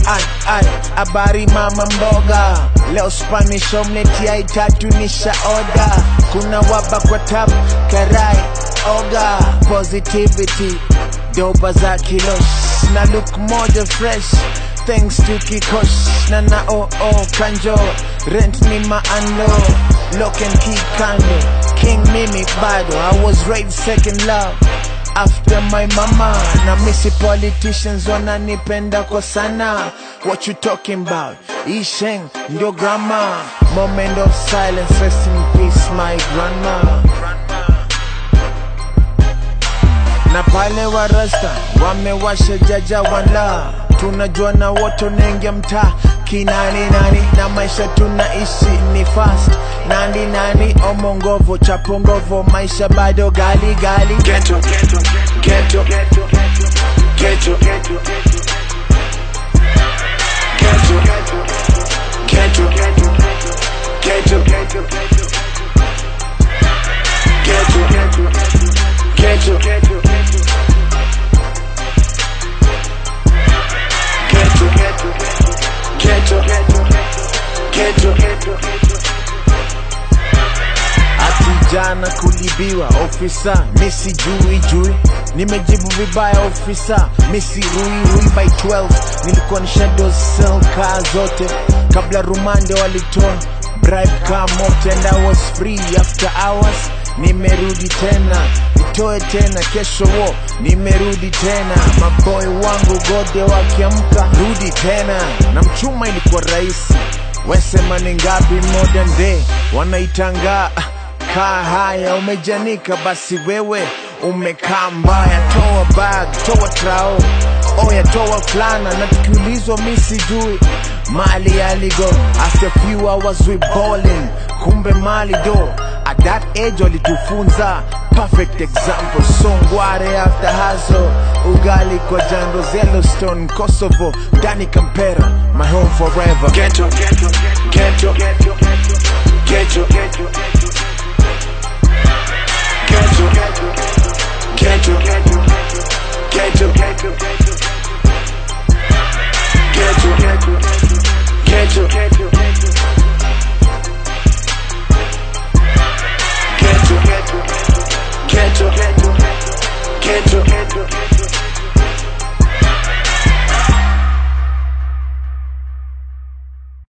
Ai, ai, habari mama mboga, leo Spanish omelette ya itatu nisha oda. Kuna waba kwa tap, karai, oga, positivity, doba za kilosh, na look moja fresh, thanks to kikosh, na na oh oh kanjo, rent ni maando, lock and key kando, king mimi bado, I was raised second love after my mama na misi politicians wananipenda kwa sana what you talking about isheng ndio grandma moment of silence rest in peace my grandma na pale warasta wamewasha jaja wala tunajua na wote unaingia mtaa kinani nani na maisha tunaishi ni fast nani nani omongovo chapongovo maisha bado gali gali Ghetto, ghetto, ghetto, ghetto, ghetto, ghetto, ghetto, ghetto, ghetto, ghetto, ghetto, ghetto, ghetto, ghetto, ghetto, ati jana kulibiwa ofisa misi jui jui nimejibu vibaya ofisa misi rui rui by 12 nilikuwa ni shadows cell kaa zote kabla rumande walitoa bribe kaa mote and I was free after hours nimerudi tena nitoe tena kesho wo nimerudi tena maboy wangu gode wakiamka rudi tena na mchuma ilikuwa rahisi wesema ni ngapi modern day wanaitangaa kaa haya umejanika basi wewe umekaa mbaya toa bag toa trao oya toa flana na tukiulizwa mi sijui mali aligo after few hours we balling kumbe mali do at that age walitufunza perfect example songware after haso ugali kwa jando yellowstone kosovo dani kampera my home forever ghetto, ghetto, ghetto, ghetto, ghetto, ghetto, ghetto, ghetto, ghetto, ghetto, ghetto,